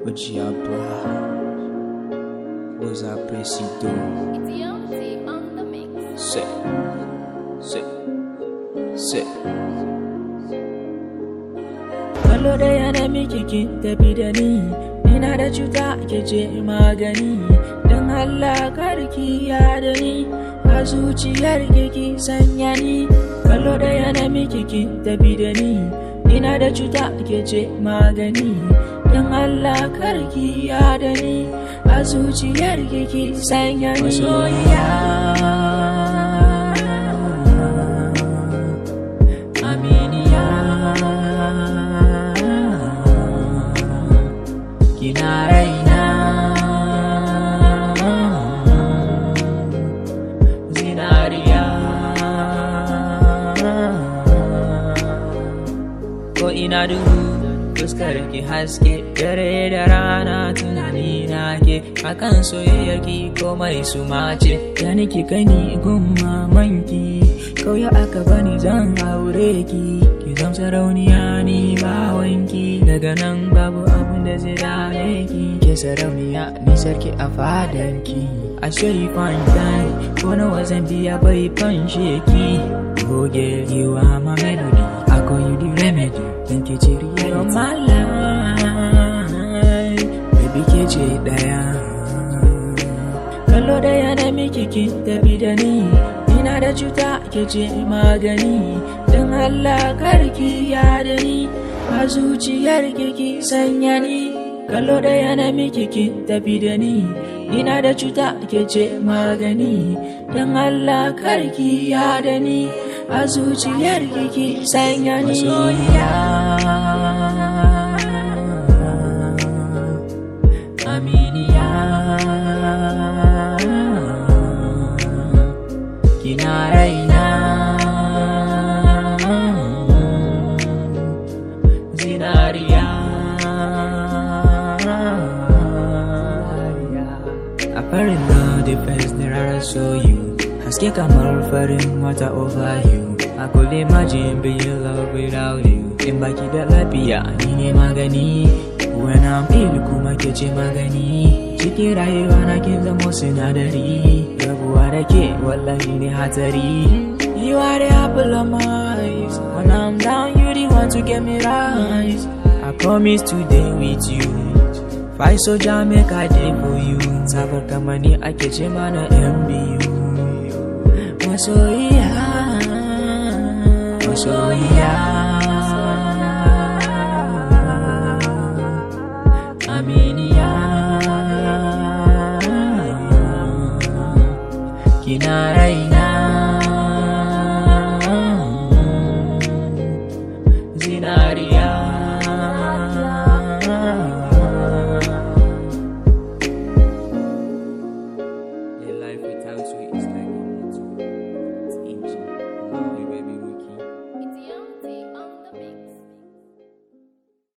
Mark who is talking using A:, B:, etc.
A: Ojiaba Oza Presido
B: It's Yomzi on the mix.
A: Say Say Say
C: Kallo da yana miki kin tafi da ni Ina da cuta ke ce magani Don Allah karki ya da ni A zuciyar ki sanya ni Kallo da yana miki kin tafi da ni Ina da cuta ke ce magani Don Allah karki ya da ni A zuciyar ki sanya ni Masoyiya Aminiya Kina raina Zinariya Ko ina duhu fuskar ki haske dare da rana tunani na ke akan soyayyar ki komai su mace da nake gani gun mamanki kauya aka bani zan aure ki ki zam sarauniya ni bawanki daga nan babu abun da zai dame ki ke sarauniya ni sarki a fadanki I swear you find time ko nawa zan biya bai fanshe ki goge you are my melody I call you the remedy Thank you, Chiri. You're my life. Baby, ke ce ɗaya. Kallo ɗaya na miki kin tafi da ni. Ina da cuta ke ce magani. Don Allah karki ya da ni. A zuciyar ki sanya ni. Kallo ɗaya na miki kin tafi da ni. Ina da cuta ke ce magani. Don Allah karki ya da ni. A zuciyar ki sanya ni. Masoyiya. Aminiya. Kina raina. Zinariya. A farin na the first that I saw you Haske kamar farin wata over you I could imagine being love without you In baki da lafiya ni ne magani When I'm ill kuma ke ce magani Cikin rayuwa na kin zamo sinadari Rabuwa da ke wallahi ne hatsari You are the apple of my eyes When I'm down you the one to get me rise I promise to day with you Fight so make I day for you Sabar kamani ake ce mana yan biyu Masoyiya Masoyiya Aminiya Kina raina Zinariya
A: A life without you is